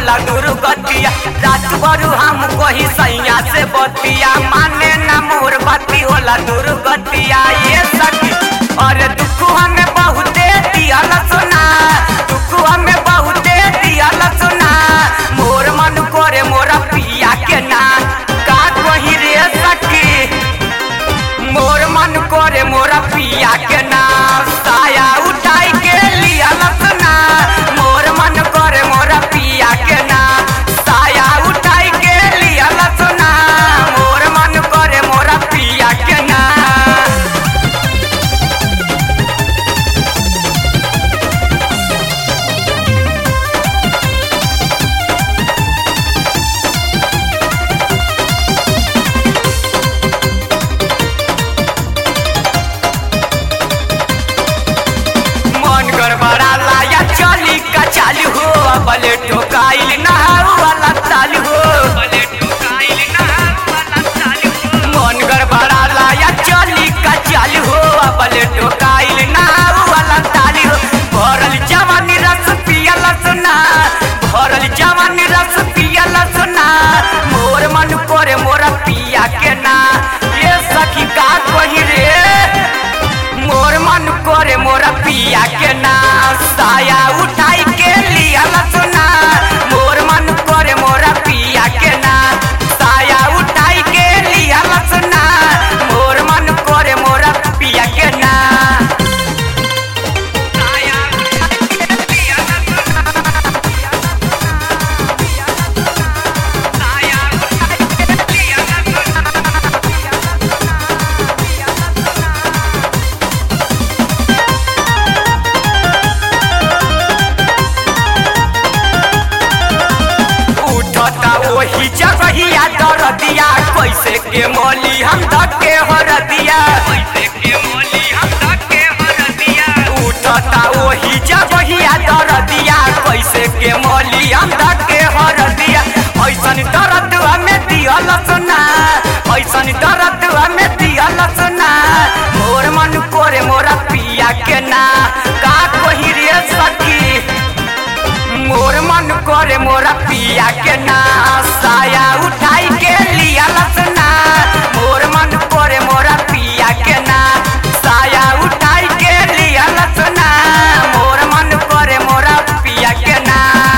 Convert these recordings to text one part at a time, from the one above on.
होला दुर्गतिया रात भर हम कही सैया से बतिया माने ना मोर बाती होला दुर्गतिया ये सखी अरे दुख हमें बहुते दियल सुना दुख हमें बहुते दियल सुना मोर मन करे मोरा पिया के ना का कही रे सखी मोर मन करे मोरा पिया के ना साया उठाई के लिया लसना मोर मन करे मोरा पिया के ना साया उठाई के लिया लसना मोर मन करे मोरा पिया के ना मन गड़बड़ाला या चली का चालू हो बले ठोकाइल ना वाला चालू हो मन गड़बड़ाला या चली का चालू हो बले ठोकाइल ना वाला चालू हो भरल जवानी रस पियल सुना भरल जवानी रस पियल सुना मोर मन करे मोरा पिया के ना ये सखी का कही रे मोर मन करे मोरा पिया के ना साया उठाई के लिया सुना मोर मन करे मोरा पिया के ना साया उठाई के लिया सुना मोर मन करे मोरा पिया के ना साया उठाई के लिया सुना साया उठाई के लिया उठता वही जगहिया दरदिया कैसे के मोली हम धके हरदिया उठता वही जगहिया दरदिया कैसे के मोली हम धके हरदिया ऐसन दर्द हमें दियल सुना ऐसन दर्द हमें दियल सुना मोर मन कोरे मोरा पिया के ना का कही रे सखी मोर मन करे मोरा पिया के ना साया उठाई के लिया लसना मोर मन करे मोरा पिया के ना साया उठाई के लिया लसना मोर मन करे मोरा पिया के ना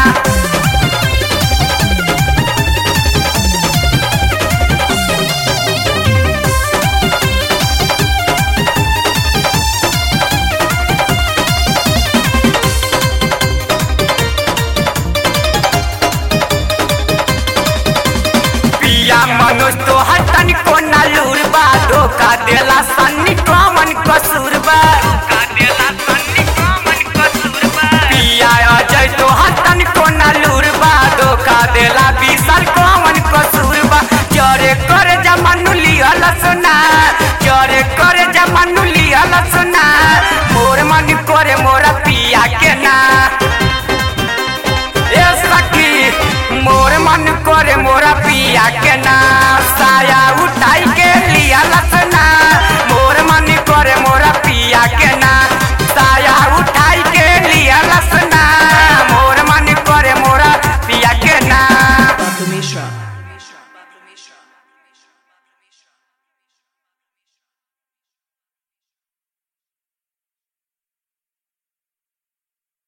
पिया मनोज तो हटन को नलूर बा धोखा देला सन्नी कौन कसूर बा पिया अजय तो हटन को नलूर बा धोखा देला विशाल कौन कसूर बा चरे कर जमानु लिहल सुना चरे कर जमानु लिहल सुना मोर मन करे मोरा पिया के ना ए सखी मोर मन करे मोरा पिया के ना साया उठाई के लिया लसना